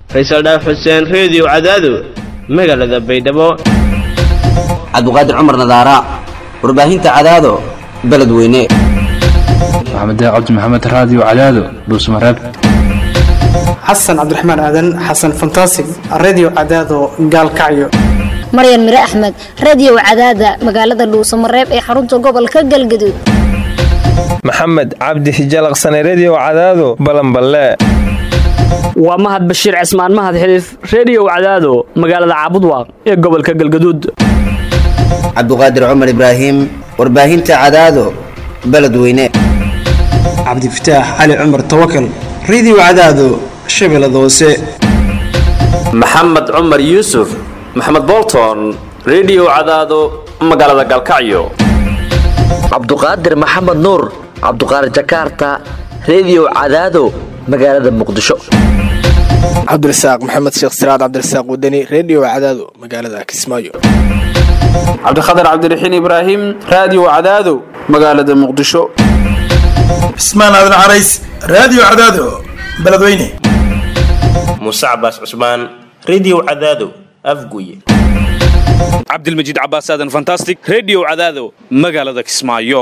faysal dhaaf xuseen reediyo cadaado magaalada baydhabo cabduqaadir cumar nadaara warbaahinta cadaado beledweyne maxamed cabdi maxamed raadiyo cadaado dhuusmareeb xasan cabdiraxmaan aadan xasan fantasig redio cadaado gaalkacyo maryan mire axmed radio cadaada magaalada dhuusamareeb ee xarunta gobolka galgaduud maxamed cabdi hijalaqsane redio cadaado balanballe waa mahad bashiir cismaan mahad xiliif reediyo cadaado magaalada caabudwaaq ee gobolka galgaduud cabduqaadir cumar ibraahim warbaahinta cadaado beledweyne cabdifataax cali cumar tawakal redio cadaado shabeellada hoose maxamed cumar yuusuf maxamed bolton redio cadaado magaalada galkacyo cabduqaadir maxamed nuur cabduqaadir jakarta redio cadaado magaalada muqdisho cabdirasaaq maxamed sheekh siraad cabdirasaaq wadani redio cadaado magaalada kismaayo cabdikhatar cabdiraxiin ibraahim raadiyo cadaado magaalada muqdisho cismaan aadan carays raadiyo cadaado beledweyne muuse cabaas cusmaan redio cadaado afguye cabdilmajiid cabaas aadan fantastic redio cadaado magaalada kismaayo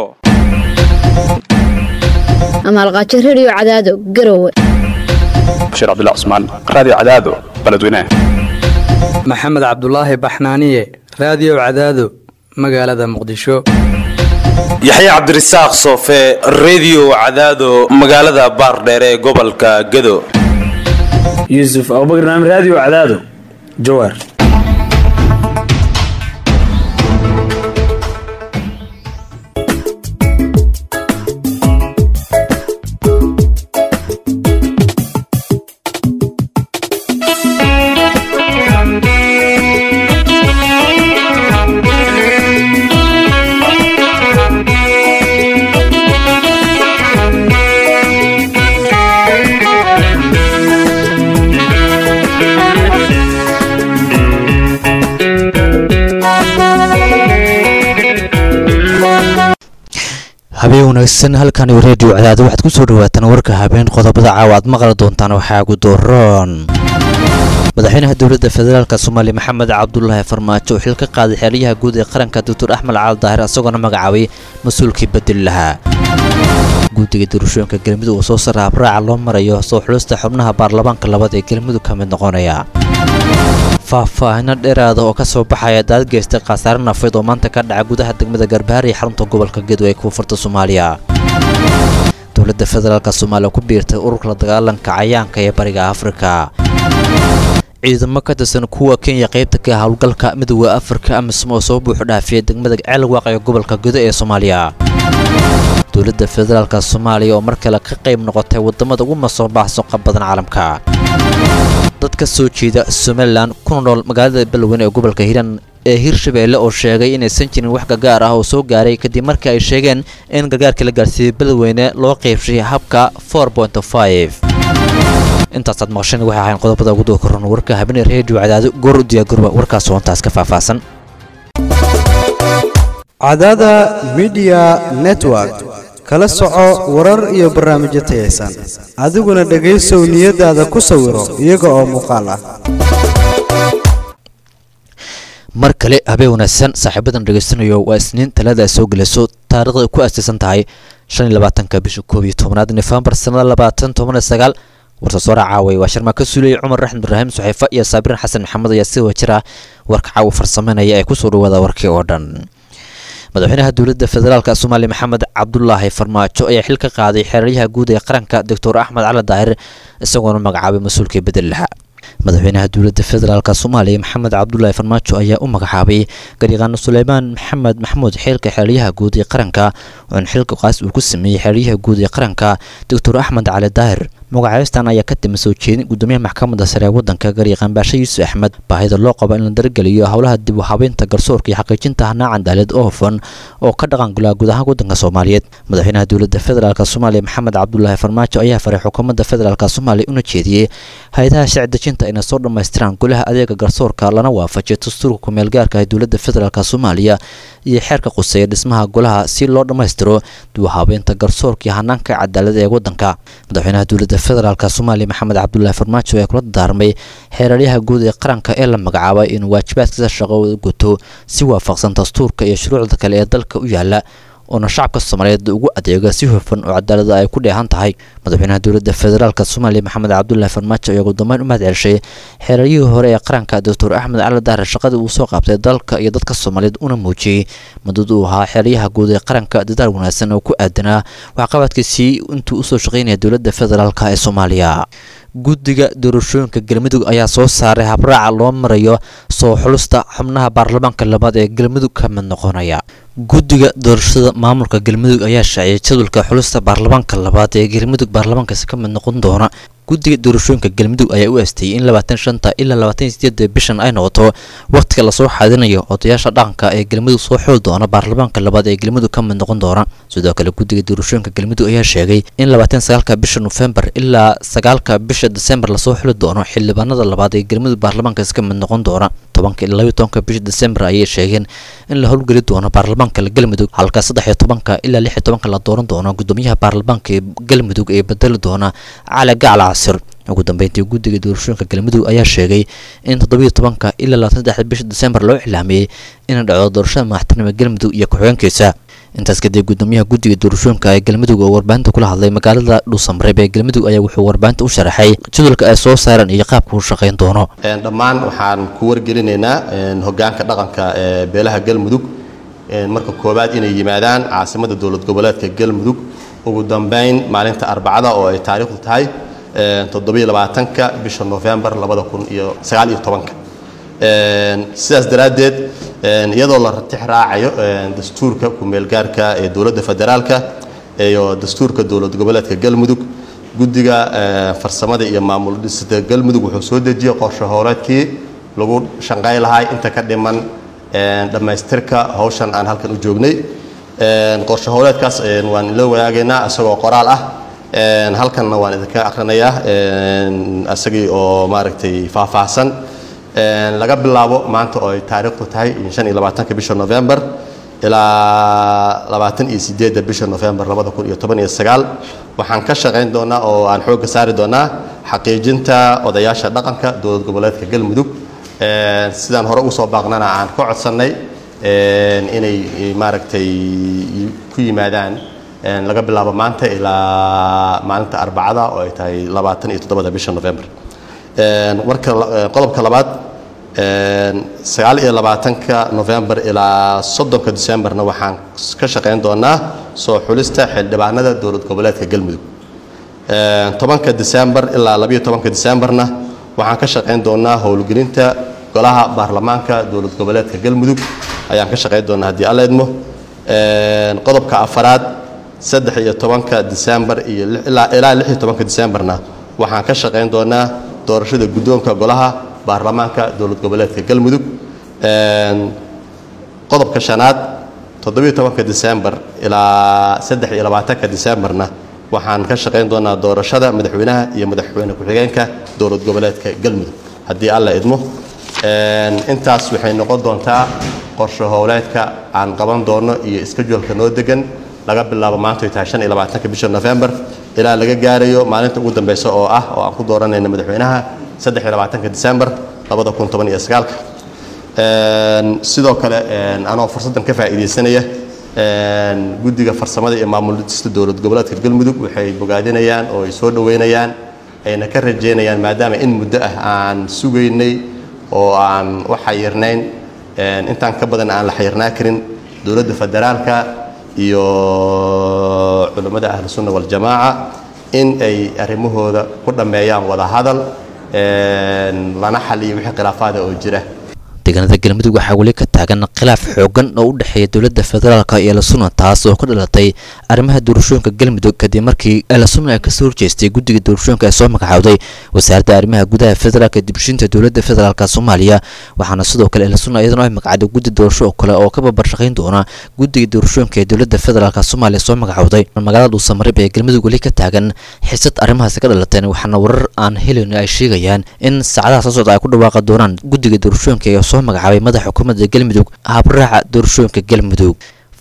amaalqaajo redio cadaado garowe bashiir cabdilla cusmaan raadiyo cadaado beledweyne maxamed cabdulaahi baxnaaniye raadiyo cadaado magaalada muqdisho yaxya cabdirasaaq soofe redio cadaado magaalada baardheere ee gobolka gado yuusuf abubakar naam raadiyo cadaado jawaar habeen wanaagsan halkani reediyo cadaado waxaad ku soo dhawaataan warka habeen qodobada caawa aad maqli doontaan waxaa ugu dooroon madaxweynaha dowladda federaalk soomaaliya maxamed cabdulaahi farmaajo oo xil ka qaaday xeelyaha guud ee qaranka doctor axmed cali daahir isagoona magacaabay mas-uulkii bedeli lahaa guddiga doorashooyinka galmudug oo soo sara habraaca loo marayo soo xulista xubnaha baarlamaanka labaad ee galmudug ka mid noqonaya faahfaahino dheeraada oo ka soo baxaya daad geystay khasaare nafeed oo maanta ka dhaca gudaha degmada garbahaar iyo xarunta gobolka gedo ee koonfurta soomaaliya dowladda federaalk soomaaliya ku biirtay ururka la dagaalanka cayaanka ee bariga afrika ciidamo ka tirsan kuwa kenya qaybta ka howlgalka midooda afrika amisom oo soo buuxu dhaafiyay degmada ceelwaaq ee gobolka gedo ee soomaaliya dowladda federaalk soomaaliya oo mar kale ka qayb noqotay wadamada ugu masoo baaxsoqa badan caalamka dad ka soo jeeda somalilan kuna nool magaalada beledweyne ee gobolka hiiraan ee hirshabeelle oo sheegay inaysan jirin wax gargaar ah oo soo gaaray kadib markii ay sheegeen in gargaarkii la gaarsiiyey beledweyne loo qaybshay habka intaasaad maqasheen waxay ahayn qodobada ugu doo koran warka habeenee reediyo cadaado goor u diyaagurba warkaas hoontaas ka faahfaahsan cadaada midiya network kala soco warar iyo barnaamijyo tayaysan adiguna dhegaysow niyadaada ku sawiro iyaga oo muuqaal ah mar kale habeen wanaagsan saaxiibadan dhegaystanayo waa isniin talada ay soo gelayso taariikhda ay ku aasaysan tahay shan iyo labaatanka bisha koob iyo tobnaad nofembar sanada labaatan toban iyo sagaal warsasoora caaway waa sharmaa ka suuliyey cumar raxmed ibraahim suxeefa iyo saabirin xasan maxamed ayaa si wajira warka caawa farsameynaya ee kusoo dhawaada warkii oo dhan madaxweynaha dowladda federaalk soomaaliya maxamed cabdulaahi farmaajo ayaa xil ka qaaday xeeraryaha guud ee qaranka doctor axmed cali daahir isagoona magacaabay mas-uulkii bedel lahaa madaxweynaha dowladda federaalk soomaaliya maxamed cabdulaahi farmaajo ayaa u magacaabay garyaqaano suleymaan maxamed maxamuud xeelka xeeraryaha guud ee qaranka oon xilka qaas uu ku sameeyey xeeraryaha guud ee qaranka doctor axmed cali daahir magacaystan ayaa ka timi soo jeedin gudoomiyaha maxkamadda sare ee waddanka garyaqaan baashe yuusuf axmed baahida loo qabo in la dargeliyo howlaha dib u habeynta garsoorka iyo xaqiijinta hanaacan daaleed oo hufan oo ka dhaqangala guud ahaan waddanka soomaaliyeed madaxweynaha dowladda federaalk soomaaliya maxamed cabdulaahi farmaajo ayaa faray xukuumadda federaalk soomaaliya una jeediyey hay-adaha sharci dejinta inay soo dhammaystiraan golaha adeega garsoorka lana waafajiyo dastuurka kumeel gaarka ee dowladda federaalk soomaaliya iyo xeerka quseeya dhismaha golaha si loo dhammaystiro dib u habeynta garsoorka iyo hanaanka cadaalada ee waddanka madaxweynaha dowladda dowladda federaalk soomaaliya maxamed cabdulaahi farmaajo ee kula daarmay xeeraryaha guud ee qaranka ee la magacaabay inuu waajibaadkiisa shaqo guto si waafaqsan dastuurka iyo shuruucda kale ee dalka u yaala oona shacabka soomaaliyeed ugu adeega si hufan oo cadaalada ay ku dheehan tahay madaxweynaha dowladda federaalk soomaaliya maxamed cabdulaahi farmaajo ayaa ugu dambeyn u mahad celshay xeeraryihii hore ee qaranka doctor axmed cali dahre shaqadii uu soo qaabtay dalka iyo dadka soomaaliyeed una muujiyey muddada uu ahaa xeeryaha guud ee qaranka dadaal wanaagsan oo ku aadanaa waxqabadkiisii intuu usoo shaqeynaya dowladda federaalk ee soomaaliya guddiga doorashooyinka galmudug ayaa soo saaray habraaca loo marayo soo xulusta xubnaha baarlamaanka labaad ee galmudug ka mid noqonaya guddiga doorashada maamulka galmudug ayaa shaaciyay jadwalka xulusta baarlamaanka labaad ee galmudug baarlamaankaasi ka mid noqon doona guddiga doorashooyinka galmudug ayaa u aastayay in labaatan shanta ilaa labaatan sideeda bishan ay noqoto wakhtiga lasoo xaadinayo odayaasha dhaqanka ee galmudug soo xool doona baarlamaanka labaad ee galmudug ka mid noqon doona sidoo kale guddiga doorashooyinka galmudug ayaa sheegay in labaatan sagaalka bisha nofembar ilaa sagaalka bisha desembar lasoo xuli doono xildhibaanada labaad ee galmudug baarlamaankaasi ka mid noqon doona tobanka ilaa labayo tobanka bisha desembar ayay sheegeen in la howlgeli doono baarlamaanka galmudug halka saddex iyo tobanka ilaa lix iyo tobanka la dooran doono gudoomiyaha baarlamaanka ee galmudug ee bedeli doona cali gacla casir ugu dambeyntii guddiga doorashooyinka galmudug ayaa sheegay in toddobiyo tobanka ilaa labaatan saddex bisha desembar loo iclaamiyey inay dhacdo doorashada madaxtinimo galmudug iyo ku-xigeenkiisa intaas kadib gudoomiyaha guddiga doorashooyinka ee galmudug oo warbaahinta kula hadlay magaalada dhuusamareeb ee galmudug ayaa wuxuu warbaahinta u sharaxay jadwalka ay soo saareen iyo qaabka uu shaqayn doono dhammaan waxaan ku wargelinaynaa hogaanka dhaqanka ee beelaha galmudug marka koowaad inay yimaadaan caasimada dowlad goboleedka galmudug ugu dambeyn maalinta arbacada oo ay taariikhdu tahay toddobiyo labaatanka bisha nofembar labada kun iyo sagaal iyo tobanka sidaas daraaddeed iyadoo la ratix raacayo dastuurka ku-meelgaarka ee dowladda federaalka iyo dastuurka dowlad goboleedka galmudug guddiga farsamada iyo maamul dhisida galmudug wuxuu soo dejiyey qorshe hooleedkii lagu shanqay lahay inta ka dhiman dhammaystirka hawshan aan halkan u joognay qorshe hooleedkaas waan ila wadaagaynaa isagoo qoraal ah halkanna waan idinka akrinayaa isagii oo maaragtay faahfaahsan laga bilaabo maanta oo ay taariikhdu tahay shan iyo labaatanka bisha november ilaa labaatan iyo sideedda bisha november labada kun iyo toban iyo sagaal waxaan ka shaqayn doonaa oo aan xoogga saari doonaa xaqiijinta odayaasha dhaqanka dowlad goboleedka galmudug sidaan hore ugu soo baaqnana aan ka codsannay inay maaragtay ku yimaadaan laga bilaabo maanta ilaa maalinta arbacada oo ay tahay labaatan iyo toddobada bisha november marka qodobka labaad sagaal iyo labaatanka november ilaa soddonka decemberna waxaan ka shaqayn doonaa soo xulista xildhibaanada dowlad goboleedka galmudug tobanka december ilaa labayo tobanka decemberna waxaan ka shaqayn doonaa howlgelinta golaha baarlamaanka dowlad goboleedka galmudug ayaan ka shaqayn doonaa haddii alla idmo qodobka afaraad saddex iyo tobanka december iyo ilaa lix iyo tobanka decemberna waxaan ka shaqayn doonaa doorashada guddoonka golaha baarlamaanka dowlad goboleedka galmudug qodobka shanaad toddobiyo tobanka december ilaa saddex iyo labaatanka decemberna waxaan ka shaqayn doonaa doorashada madaxweynaha iyo madaxweyne ku-xigeenka dowlad goboleedka galmudug haddii alla idmo intaas waxay noqon doontaa qorshe howleedka aan qaban doono iyo iskajulka noo degan laga bilaabo maanta ay tahay shan iyo labaatanka bisha november ilaa laga gaarayo maalinta ugu dambeysa oo ah oo aan ku dooranayna madaxweynaha saddex iyo labaatanka december labada kun toban iyo sagaalka sidoo kale anoo fursaddan ka faa'iidaysanaya guddiga farsamada iyo maamul dhista dowlad goboleedka galmudug waxay bogaadinayaan oo ay soo dhoweynayaan ayna ka rajeynayaan maadaama in muddo ah aan sugaynay oo aan u xayirnayn intaan ka badan aan la xayirnaa karin dowladda federaalka iyo culammada ahlu sunna waljamaaca in ay arrimahooda ku dhammeeyaan wada hadal lana xaliyo wixii khilaafaada oo jira deegaanada galmudug waxaa weli ka taagan khilaaf xoogan oo u dhexeeya dowladda federaalk iyo elasuna taas oo ka dhalatay arrimaha doorashooyinka galmudug kadib markii elasuna ay kasoo horjeestay guddiga doorashooyinka ee soo magacaawday wasaaradda arrimaha gudaha federaalka dibshinta dowladda federaalk soomaaliya waxaana sidoo kale elasuna iyadana ay magacawday guddi doorasho oo kale oo ka babarshaqayn doona guddiga doorashooyinka ee dowladda federaalk soomaaliya soo magacawday magaalada dhuusamareeb ee galmudug weli ka taagan xisad arrimahaasi ka dhalateen waxaana warar aan helin ay sheegayaan in saacadaha soo socda ay ku dhawaaqi doonaan guddiga doorashooyinka ee soo magacaabay madaxa xukuumadda galmudug habraaca doorashooyinka galmudug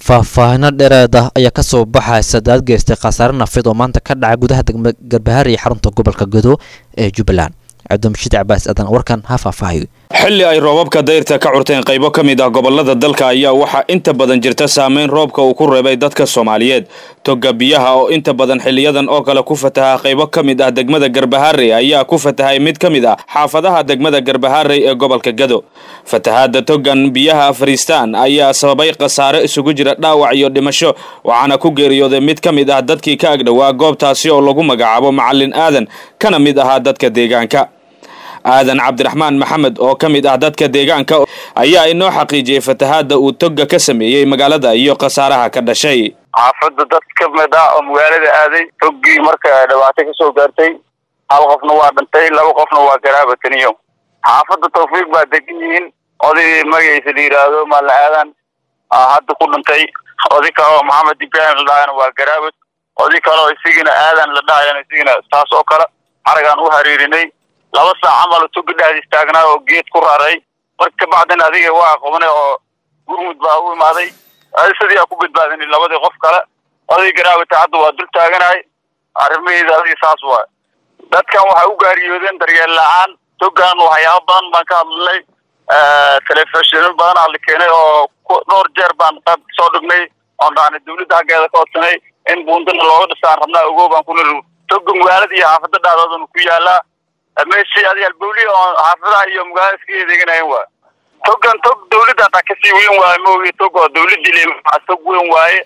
faahfaahino dheereed ah ayaa kasoo baxaysa daad geystay khasaare nafeed oo maanta ka dhacay gudaha degma garbahaar iyo xarunta gobolka gado ee jubbaland cabdimashiid cabaas aadan warkan ha faahfaahayo xilli ay roobabka dayrta ka curteen qaybo ka mid ah gobolada dalka ayaa waxaa inta badan jirta saameyn roobka uu ku reebay dadka soomaaliyeed toga biyaha oo inta badan xiliyadan oo kale ku fataha qaybo ka mid ah degmada garbaharey ayaa ku fatahay mid ka mid ah xaafadaha degmada garbaharey ee gobolka gado fatahaada togan biyaha fariistaan ayaa sababay khasaare isugu jira dhaawac iyo dhimasho waxaana ku geeriyooday mid ka mid ah dadkii ka agdhowaa goobtaasi oo lagu magacaabo macalin aadan kana mid ahaa dadka deegaanka aadan cabdiraxmaan maxamed oo ka mid ah dadka deegaanka ayaa inoo xaqiijiyey fatahaada uu toga ka sameeyey magaalada iyo khasaaraha ka dhashay xaafadda dad ka mid ah oo magaalada aaday toggii marka dhibaato kasoo gaartay hal qofna waa dhintay laba qofna waa garaabataniyo xaafadda tawfiiq baa degan yihiin oday magaciisa la yidhaahdo maalin aadan hadda ku dhintay oday kale oo maxamed ibrahim la dhahayana waa garaabad oday kale oo isigina aadan la dhahayana isigina taas oo kale xaragaan u hariirinay laba saac camal toga dhexda istaagnaa oo geed ku raray marka kabacdina adiga waa qabanay oo gurmud baa u imaaday sidii aa ku badbaadinay labadii qof kale oday garaabata hadda waa dul taaganahay arrimaheeda adiga saas waay dadkan waxay u gaariyoodeen daryeel la-aan togan waxyaaba badan baan ka hadlnay telefishino badan aa la keenay oo dhowr jeer baan qayb soo dhignay oon dhahnay dawladda xaggeeda ka codsanay in buundana looga dhisaan rabnaa ogow baan ku niri toga magaalada iyo xaafada dhexdoodana ku yaalaa meeshii adiga albawliya oo xaafadaha iyo magaalada iska eedeeganayen waay togan tog dawladda hataa kasii weyn waaye maogi tog oo dawladii le tog weyn waaye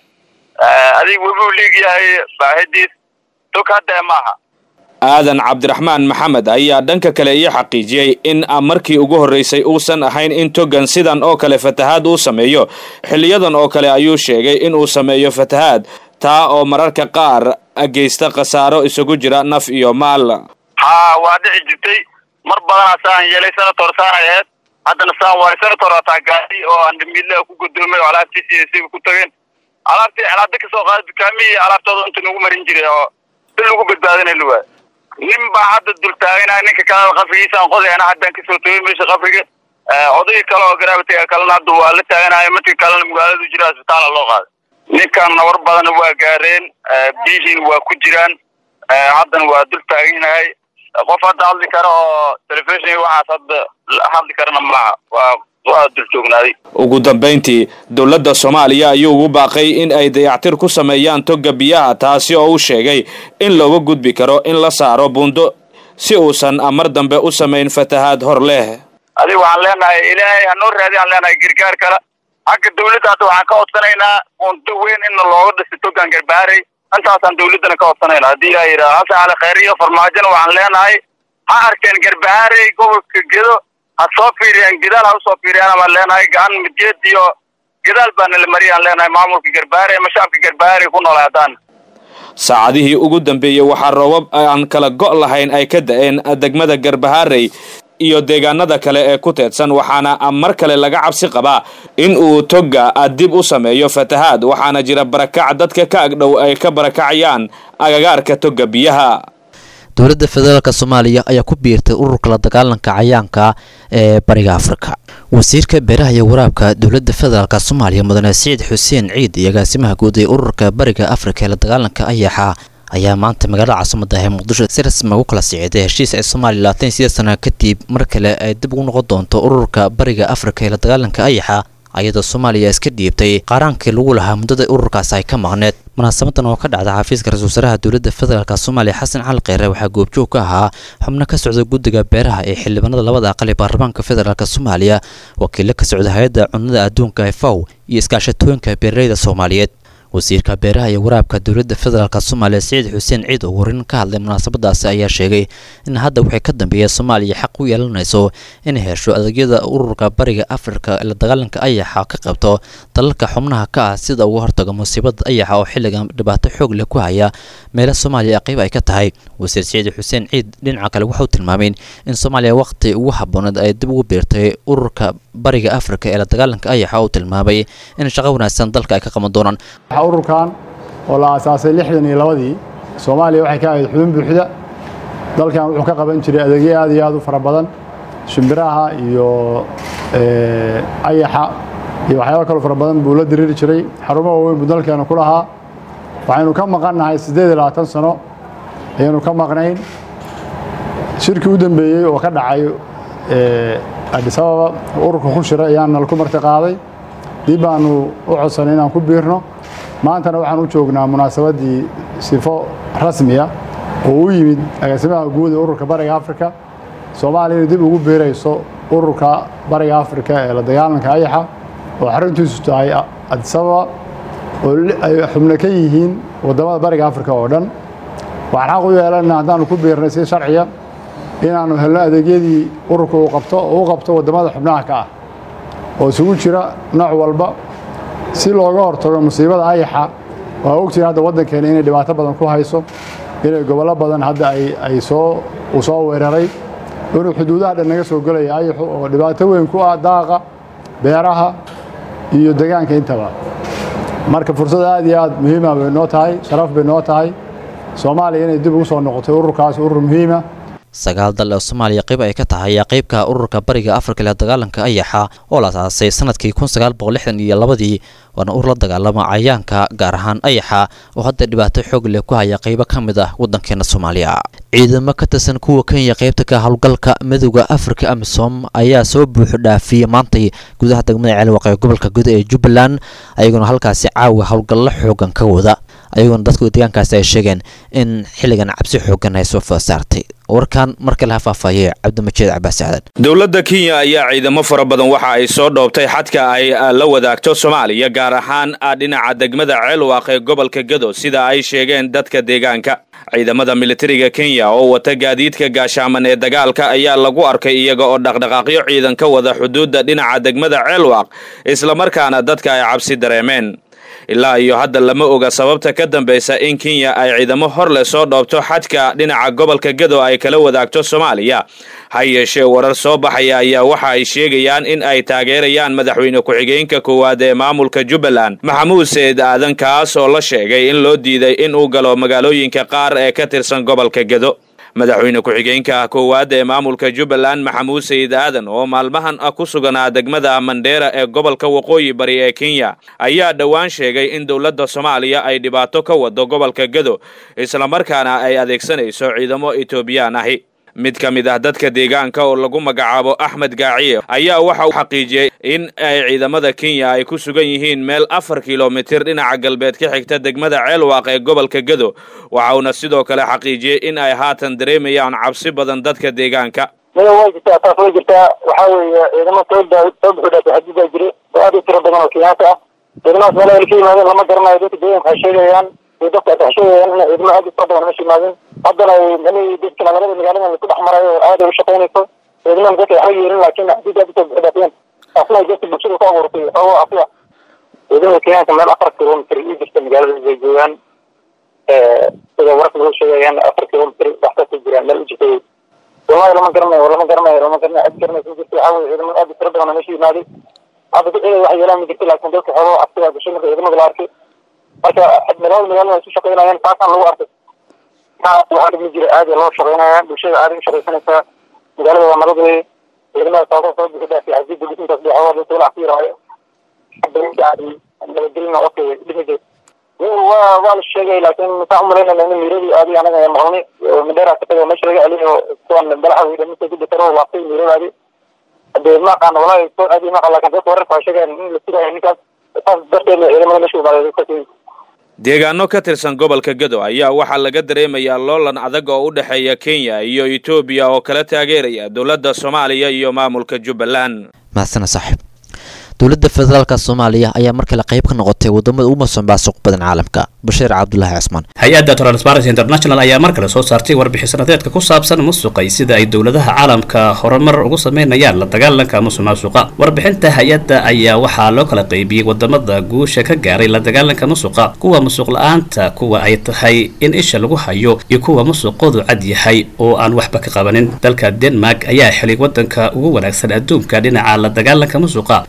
adiga webi u liigyahay baahidiis tog hadda maaha aadan cabdiraxmaan maxamed ayaa dhanka kale ii xaqiijiyey in markii ugu horreysay uusan ahayn in togan sidan oo kale fatahaad uu sameeyo xiliyadan oo kale ayuu sheegay in uu sameeyo fatahaad taa oo mararka qaar geysta khasaaro isugu jira naf iyo maal ha waa dhici jirtay mar badanaa saan yeelay senator saan ay ahayd haddana saan waay senator hataa gaari oo aan dhamiidlaha ku gudoomay oo alaabtiisi siga ku tageen alaabtii alaabta kasoo qaada dukaamihii alaabtooda inta nagu marin jiray oo si lagu badbaadinay luwaa nin baa hadda dul taaganaa ninka kalena qafrigiisaan qodayana haddaan kasoo tagay meesha qafriga odayga kale oo garaabatiga kalena hadda waa la taaganayo midka kalena magaaladu jira isbitaala loo qaaday ninkan nawar badan waa gaareen biyihiin waa ku jiraan haddana waa dul taaganahay qof hadda hadli kara oo telefishon waxaas hadda hadli karana maaha waa waa dul joognaaday ugu dambayntii dowladda soomaaliya ayuu ugu baaqay in ay dayactir ku sameeyaan toga biyaha taasi oo uu sheegay in looga gudbi karo in la saaro buundo si uusan mar dambe u samayn fatahaad hor leh adiga waxaan leenahay ilaahay hanoo raadi aan leenahay gargaar kale xagga dawladda hadda waxaan ka codsanaynaa buundo weyn in looga dhisi togan garbaarey intaasaan dawladdana ka codsanayna haddii ilaa yidhaha hase cali khayr iyo farmaajona waxaan leenahay ha arkeen garbaharey gobolka gedo ha soo fiiriyaan gadaal ha usoo fiiriyaan baan leenahay gacan midgeed iyo gadaal baana la mariyaan leenahay maamulka garbaharey ama shacabka garbaharey ku noolay haddaan saacadihii ugu dambeeyey waxaa roobab aan kala go' lahayn ay ka da-een degmada garbaharey iyo deegaanada kale ee ku teedsan waxaana mar kale laga cabsi qabaa in uu toga dib u sameeyo fatahaad waxaana jira barakac dadka ka agdhow ay ka barakacayaan agagaarka toga biyaha dowladda federaalk soomaaliya ayaa ku biirtay ururka la dagaalanka cayaanka ee bariga afrika wasiirka beeraha iyo waraabka dowladda federaalk soomaaliya mudane siciid xuseen ciid iyo agaasimaha guud ee ururka bariga afrika ee la dagaalanka ayaxa ayaa maanta magaalada caasimada ee muqdisho si rasmi ugu kala siciday heshiis ay soomaaliya labaatan iyo sideed sana kadib mar kale ay dib ugu noqon doonto ururka bariga afrika ee la dagaalanka ayaxa ayadoo soomaaliya iska dhiibtay qaaraankii lagu lahaa muddada ururkaasi ay ka maqneed munaasabadan oo ka dhacda xafiiska ra-isul wasaaraha dowladda federaalk soomaaliya xasan cali kheyre waxaa goobjoog ka ahaa xubno ka socda guddiga beeraha ee xildhibaanada labada aqal ee baarlamaanka federaalk soomaaliya wakiilo ka socda hay-adda cunnada adduunka efaw iyo iskaashatooyinka beeraleyda soomaaliyeed wasiirka beeraha iyo waraabka dowladda federaalk soomaaliya siciid xuseen ciid oo warin ka hadlay munaasabadaasi ayaa sheegay in hadda wixii ka dambeeya soomaaliya xaq u yeelanayso inay hesho adeegyada ururka bariga afrika ee la dagaalanka ayaxa ka qabto dalalka xubnaha ka ah sida uga hortaga musiibada ayaxa oo xilligan dhibaato xoog leh ku haya meelo soomaaliya qayb ay ka tahay wasiir siciid xuseen ciid dhinaca kale waxau tilmaameen in soomaaliya waqti ugu habooneed ay dib ugu biirtay ururka bariga afrika ee la dagaalanka ayaxa uu tilmaamay in shaqo wanaagsan dalka ay ka qaban doonaan ururkan oo la aasaasay lixdan iyo labadii soomaaliya waxay ka ahayd xubin buuxda dalkan wuxuu ka qaban jiray adeegyo aad iyo aad u fara badan shimbiraha iyo ayaxa iyo waxyaaba kaloo fara badan buu la diriiri jiray xarumo waaweyn buu dalkeena ku lahaa waxaynu ka maqannahay siddeed iyo labaatan sano ayaynu ka maqnayn shirkii u dambeeyey oo ka dhacay adis ababa ururka ku shira ayaan nala ku marti qaaday dib baanu u codsanay inaan ku biirno maantana waxaan u joognaa munaasabaddii sifo rasmiya oo u yimid agaasimaha guud ee ururka bariga afrika soomaaliya inay dib ugu biirayso ururka bariga afrika ee la dagaalanka ayaxa oo xaruntiisu tahay adis ababa oo ay xubno ka yihiin waddamada bariga afrika oo dhan waxaan xaq u yeelana haddaanu ku biirnay si sharciya inaannu helno adeegyadii ururka uu qabto oo u qabto waddamada xubnaha ka ah oo isugu jira nooc walba si looga hortago musiibada ayaxa waa ogtihin hadda waddankeena inay dhibaato badan ku hayso inay gobollo badan hadda ay soo uu soo weeraray inuu xuduudaha dhan naga soo gelaya ayaxu oo dhibaato weyn ku ah daaqa beeraha iyo deegaanka intaba marka fursad aad iyo aad muhiima bay noo tahay sharaf bay noo tahay soomaaliya inay dib ugu soo noqotay ururkaas urur muhiima sagaal dal oo soomaaliya qayb ay ka tahay ayaa qaybka ururka bariga afrika ee dagaalanka ayaxa oo la asaasay sanadkii kun sagaal boqol lixdan iyo labadii waana urur la dagaalama cayaanka gaar ahaan ayaxa oo hadda dhibaato xoog leh ku haya qaybo ka mid ah waddankeena soomaaliya ciidamo ka tirsan kuwa kenya qaybta ka howlgalka midooda afrika amisom ayaa soo buuxu dhaafiyey maantay gudaha degmada ceelwaq ee gobolka guda ee jubbaland ayagoona halkaasi caawa howlgallo xoogan ka wada ayagoona dadka deegaankaasi ay sheegeen in xilligan cabsi xoogan ay soo faasaartay warkan mar kale ha faahfaahiyey cabdimajiid cabaas sacdan dowladda kenya ayaa ciidamo fara badan waxa ay soo dhoobtay xadka ay la wadaagto soomaaliya gaar ahaan dhinaca degmada ceelwaaq ee gobolka gado sida ay sheegeen dadka deegaanka ciidamada militariga kenya oo wata gaadiidka gaashaaman ee dagaalka ayaa lagu arkay iyaga oo dhaqdhaqaaqyo ciidan ka wada xuduudda dhinaca degmada ceelwaaq islamarkaana dadka ay cabsi dareemeen ilaa iyo hadda lama oga sababta ka dambaysa in kenya ay ciidamo hor leh soo dhoobto xadka dhinaca gobolka gado ay kala wadaagto soomaaliya ha yeeshee warar soo baxaya ayaa waxa ay sheegayaan in ay taageerayaan madaxweyne ku-xigeenka koowaad ee maamulka jubbaland maxamuud seed aadan kaas oo la sheegay in loo diiday in uu galo magaalooyinka qaar ee ka tirsan gobolka gado madaxweyne ku-xigeenka koowaad ee maamulka jubbaland maxamuud sayid aadan oo maalmahan ah ku suganaa degmada mandheera ee gobolka waqooyi bari ee kenya ayaa dhowaan sheegay in dowladda soomaaliya ay dhibaato ka wado gobolka gado islamarkaana ay adeegsanayso ciidamo etoobiyaan ahi mid ka mid ah dadka deegaanka oo lagu magacaabo axmed gaaciye ayaa waxa uu xaqiijiyey in ay ciidamada kenya ay ku sugan yihiin meel afar kilomitir dhinaca galbeed ka xigta degmada ceelwaaq ee gobolka gado waxa uuna sidoo kale xaqiijiyey in ay haatan dareemayaan cabsi badan dadka deegaanka maya way jirtaa taas way jirtaa waxaa weeye ciidamo soo soo buxudhaafay xadidaa jire oo aad u tiro badan oo kenyaanka ah ciidamadaas meelaha ay ka yimaadeen lama garanayo dadka deegaanka waxay sheegayaan iyo dadka waxay sheegayaan in ciidamo aad u tiro badan meesha yimaadeen haddana mani dadka magaalada magaalada laisku dhex marayo oo aad ay u shaqaynayso ciidamada dadka waxba yeelin laakiin xadiid aad usoo buxudhaafiyeen taasna ay dadka bulshada ku abuurtay oo afiya ciidamada kenyaanka meel afar kilomitr ii jirta magaalada ay joogaan sida wararka lagu sheegayaan afar kilomitr waxba ku jiraan meel u jirta wallahi lama garanayo lama garanayo lama garanayo cid garanaysa ma jirto waxaa weye ciidamada aad u tiro badan meesha yimaaday hadda dad ciidan wax yeelaan ma jirto laakiin dadka xoolo cabsigaa gashay marka ciidamada la arkay marka magaalada magaalada ay ku shaqaynayaan taasaan lagu arkay waxaa ma jira aad loo shaqaynaya bulshada aad u shaqaysanaysaa magaalada waa nabad weye ciidamada taasoo soo bixi dhaafay xadiida dhisintaas dhexooda dadka walax ku yaraayo nabadgelina okay dhimi jirta waa waa la sheegay laakiin maxaa umalaynayna in miiradii aadi anaga maqlnay mandheera ka tagay meesha laga celiyo kuwan balaxa weyda mise ku dekaro laabtay miiradaadi hadee ma aqaano walahi soo aadi ma aqaan laakiin dadka wararka waxay sheegayaan in la sugaayo ninkaas saas darteed ciidamada meesha imaaday deegaano ka tirsan gobolka gado ayaa waxaa laga dareemayaa loolan adag oo u dhexeeya kenya iyo etoobiya oo kala taageeraya dowladda soomaaliya iyo maamulka jubbaland mahadsana saaxiib dowladda federaalka soomaaliya ayaa mar kale qayb ka noqotay wadamada ugu musuqmaasuq badan caalamka bashiir cabdulaahi cismaan hay-adda transparency international ayaa mar kale soo saartay warbixin sanadeedka ku saabsan musuqay sida ay dowladaha caalamka horumar ugu sameynayaan la dagaalanka musuqmaasuqa warbixinta hay-adda ayaa waxaa loo kala qaybiyey wadamada guusha ka gaaray la dagaalanka musuqa kuwa musuq la-aanta kuwa ay tahay in isha lagu hayo iyo kuwa musuqoodu cad yahay oo aan waxba ka qabanin dalka denmark ayaa xilay wadanka ugu wanaagsan adduunka dhinaca la dagaalanka musuqa waxaana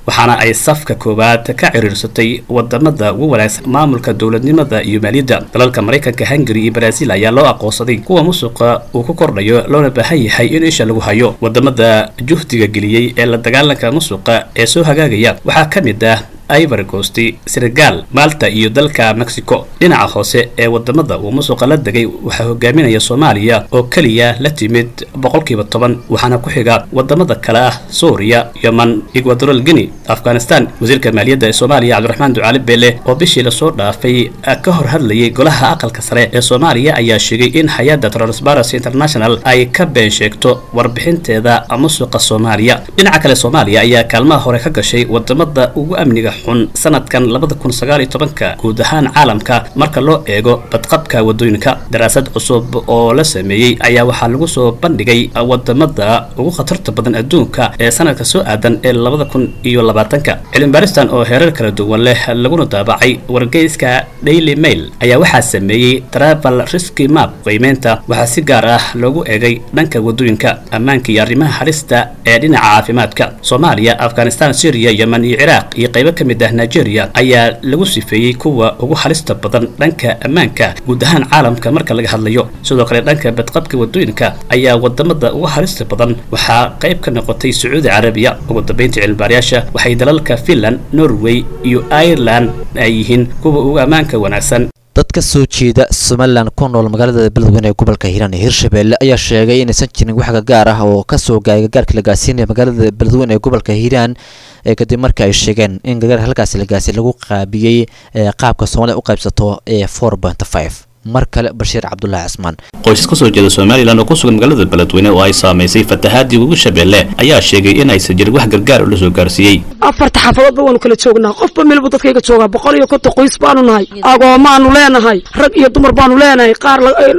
ay safka koowaad ka ciriirsatay wadamada ugu wanaagsan maamulka dowladnimada iyo maaliyadda dalalka maraykanka hungary iyo brazil ayaa loo aqoonsaday kuwa musuqa uu ku kordhayo loona baahan yahay in isha lagu hayo wadamada juhdiga geliyey ee la dagaalanka musuqa ee soo hagaagaya waxaa ka mid ah ivory coast senegal malta iyo dalka mexico dhinaca hoose ee wadamada uu musuqa la degay waxaa hogaaminaya soomaaliya oo keliya la timid boqolkiiba toban waxaana ku xiga wadamada kale ah suuriya yeman equadoral guinea afghanistan wasiirka maaliyadda ee soomaaliya cabdiraxmaan ducaali beele oo bishii lasoo dhaafay ka hor hadlayay golaha aqalka sare ee soomaaliya ayaa sheegay in hay-adda transparency international ay ka been sheegto warbixinteeda musuqa soomaaliya dhinaca kale soomaaliya ayaa kaalmaha hore ka gashay wadamada ugu amniga xun sanadkan labada kun sagaal iyo tobanka guud ahaan caalamka marka loo eego badqabka wadooyinka daraasad cusub oo la sameeyey ayaa waxaa lagu soo bandhigay wadamada ugu khatarta badan adduunka ee sanadka soo aadan ee labada kun iyo labaatanka cilmibaaristan oo heerar kala duwan leh laguna daabacay wargeyska daily mail ayaa waxaa sameeyey travel risky map qiimeynta waxaa si gaar ah loogu eegay dhanka wadooyinka ammaanka iyo arrimaha halista ee dhinaca caafimaadka soomaaliya afghanistan syriya yemen iyo ciraaq iyo qaybo ka mid ah nigeria ayaa lagu sifeeyey kuwa ugu halista badan dhanka ammaanka guud ahaan caalamka marka laga hadlayo sidoo kale dhanka badqabka wadooyinka ayaa wadamada ugu halista badan waxaa qayb ka noqotay sacuudi carabiya ugu dambeynta cilmibaarayaasha waxay dalalka finland norway iyo ireland ay yihiin kuwa ugu ammaanka wanaagsan dad ka soo jeeda somalilan ku nool magaalada beledweyne ee gobolka hiiraan iyo hirshabelle ayaa sheegay inaysan jirin wax gagaar ah oo kasoo gaay gagaarkii la gaasiinaya magaalada beledweyne ee gobolka hiiraan ee kadib markii ay sheegeen in gagaarka halkaasi la gaasiy lagu qaabiyey qaabka soomaliya u qaybsato ee four point five mar kale bashiir cabdulaahi cismaan qoysas ka soo jeeda somalilan oo ku sugan magaalada beledweyne oo ay saamaysay fatahaadii ugu shabeelle ayaa sheegay in aysan jirin wax gargaar oo la soo gaarsiiyey afarta xaafadoodba waanu kala joognaa qofba meelbu dadkayga joogaa boqol iyo konton qoys baanu nahay agoomaanu leenahay rag iyo dumar baanu leenahay qaar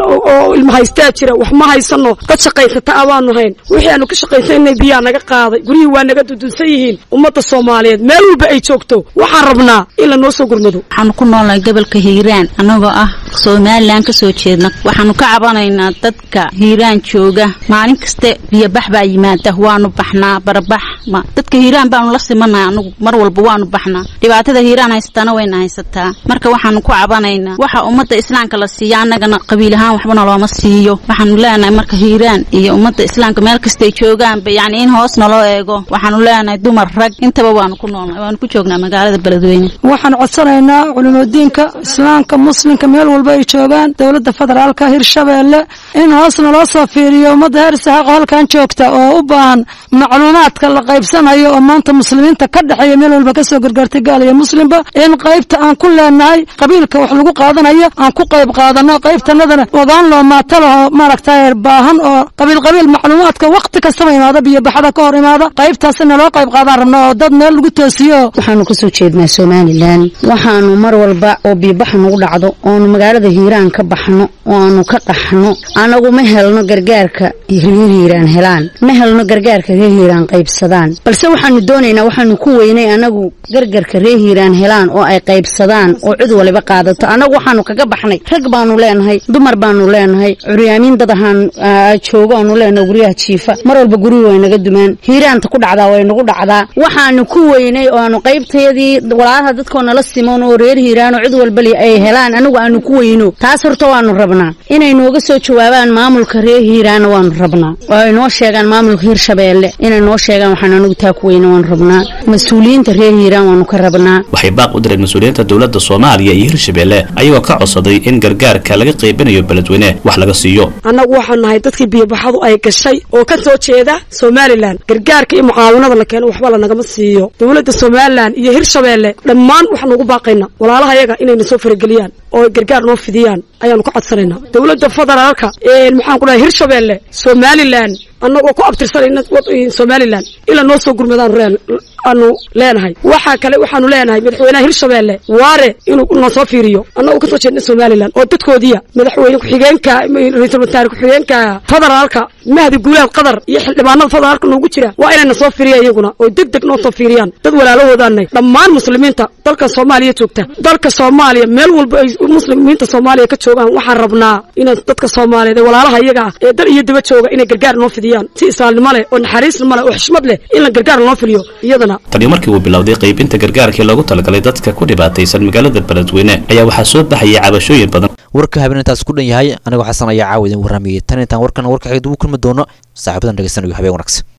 oo ilma haystaa jira wax ma haysano dad shaqaysata a baanu hayn wixii aanu ka shaqaysanay biyaa naga qaaday guryihii waa naga dudunsan yihiin ummadda soomaaliyeed meel walba ay joogto waxaan rabnaa in lanoo soo gurmado waxaanu ku noolnahay gobolka hiiraan anagoo ah somalilan ka soo jeedna waxaanu ka cabanaynaa dadka hiiraan jooga maalin kaste biyobax baa yimaada waanu baxnaa barabax dadka hiiraan baanu la simanahay anugu mar walba waanu baxnaa dhibaatada hiiraan haysataana wayna haysataa marka waxaanu ku cabanaynaa waxa ummadda islaamka la siiya annagana qabiil ahaan waxbana looma siiyo waxaanu leenahay marka hiiraan iyo ummadda islaamka meel kastay joogaanba yacni in hoos naloo eego waxaanu leenahay dumar rag intaba waanu ku noolnahay waanu ku joognaa magaalada beledweyne waxaan codsanaynaa culimadiinka islaamka muslimka meel walba ay joogaan dowladda federaalka hirshabeelle in hoos naloo soo fiiriyo ummadda heer saxaaqo halkan joogta oo u baahan macluumaadka la qaybsanayo oo maanta muslimiinta ka dhexeeya meel walba kasoo gargaartay gaal iyo muslimba in qaybta aan ku leenahay qabiilka wax lagu qaadanayo aan ku qayb qaadano qaybtanadana ogaan loo maatalaho maaragtay baahan oo qabiil qabiil macluumaadka waqti kastaba imaada biyobaxada ka hor imaada qaybtaasi naloo qayb qaadaan rabna oo dad meel lagu toosiyo waxaanu kasoo jeednaa somalilan waxaanu mar walba oo biyobaxa nagu dhacdo oonu magaalada hiiraan ka baxno oo aanu ka qaxno anagu ma helno gargaarka reer hiiraan helaan ma helno gargaarka reer hiiraan qaybsadaan balse waxaanu doonaynaa waxaanu ku weynay anagu gargarka reer hiiraan helaan oo ay qaybsadaan oo cid waliba qaadato anagu waxaanu kaga baxnay rag baanu leenahay dumar baanu leenahay curyaamiin dad ahaan joogo aanu leenahay guryaha jiifa mar walba guryu way naga dumaan hiiraanta ku dhacdaa way nagu dhacdaa waxaanu ku weynay oo aanu qaybtayadii walaalaha dadkoo nala simon oo reer hiiraan oo cid walbali ay helaan anagu aanu ku weyno taas horta waanu rabnaa inay nooga soo jawaabaan maamulka reer hiiraana waanu rabnaa oo ay noo sheegaan maamulka hirshabeelle inay noo sheegaan waxaan anagu taa ku weyna waanu rabnaa mas-uuliyiinta reer hiiraan waanu ka rabnaa waxay baaq u direen mas-uuliyiinta dowladda soomaaliya iyo hirshabeelle ayagoo ka codsaday in gargaarka laga qaybinayo beledweyne wax laga siiyo annagu waxaan nahay dadkii biyobaxadu ay gashay oo ka soo jeeda somalilan gargaarka iyo mucaawinada la keeno waxba lanagama siiyo dowladda somalilan iyo hirshabeelle dhammaan waxaanu ugu baaqaynaa walaalaha yaga inayna soo farageliyaan oo gargaar noo fidiyaan ayaanu ka codsanaynaa dowladda federaalka maxaan ku dhahay hirshabeelle somalilan annagoo ku abtirsanayna somalilan ilaa noo soo gurmadaanu aanu leenahay waxaa kale waxaanu leenahay madaxweynaha hirshabeelle waare inuu noo soo fiiriyo annagoo kasoo jeedna somalilan oo dadkoodiya madaxweyne ku-xigeenka ra-iisul wasaare ku-xigeenka federaalka mahdi guulaad qatar iyo xildhibaanada federaalka noogu jira waa inayna soo fiiriya iyaguna oo deg deg noo soo fiiriyaan dad walaalahoodaanay dhammaan muslimiinta dalka soomaaliya joogta dalka soomaaliya meel walba ay muslimiinta soomaaliya ka joogaan waxaan rabnaa inaan dadka soomaaliyeed ee walaalaha iyaga ah ee dal iyo daba jooga inay gargaar noo fidiyaan weeyaan si islaamnimo leh oo naxariisnimo leh oo xishmad leh in la gargaar loo filiyo iyadana tani markii uu bilowday qaybinta gargaarkii loogu talagalay dadka ku dhibaataysan magaalada beledweyne ayaa waxaa soo baxayay cabashooyin badan warka habeen intaas ku dhan yahay anigoo xasan ayaa caawa idin warramayay tan intaan warkan warka xigid ugu kulmi doono saaxiibadan dhegeysanayo habeen wanaagsan